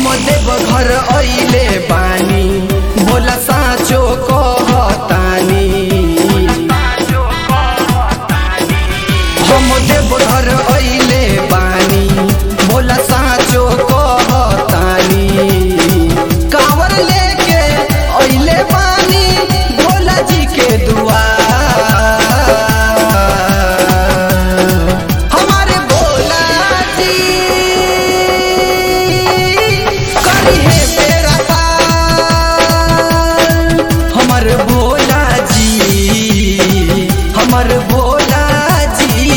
देव घर अइले बानी भोला साँचो कहतानी हम देव घर अइले बानी भोला साँचो कहतानी कांवर लेके अइले बानी भोला जी के दुआर हमारे भोला जी करी है बेड़ा पार हमर भोला जी हमर भोला जी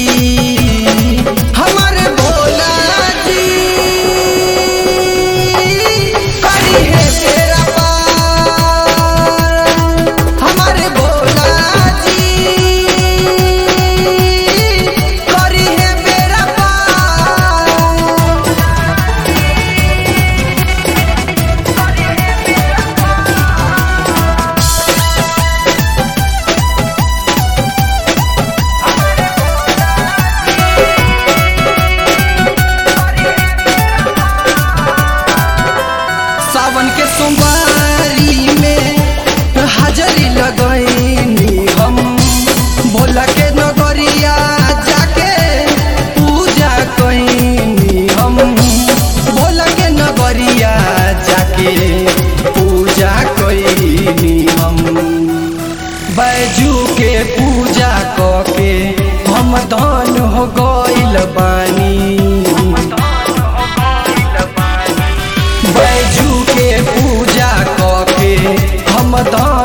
हमर भोला जी करी है बेड़ा पार हमर भोला जी करी है बेड़ा पार सावन के सोमवारी में हाजरी लगैनी हम भोला के नगरिया जाके पूजा कैनी हम भोला के नगरिया जाके पूजा कैनी हम बैजू के पूजा कके हम धन हो गइल बानी बैजू के पूजा कके हम दान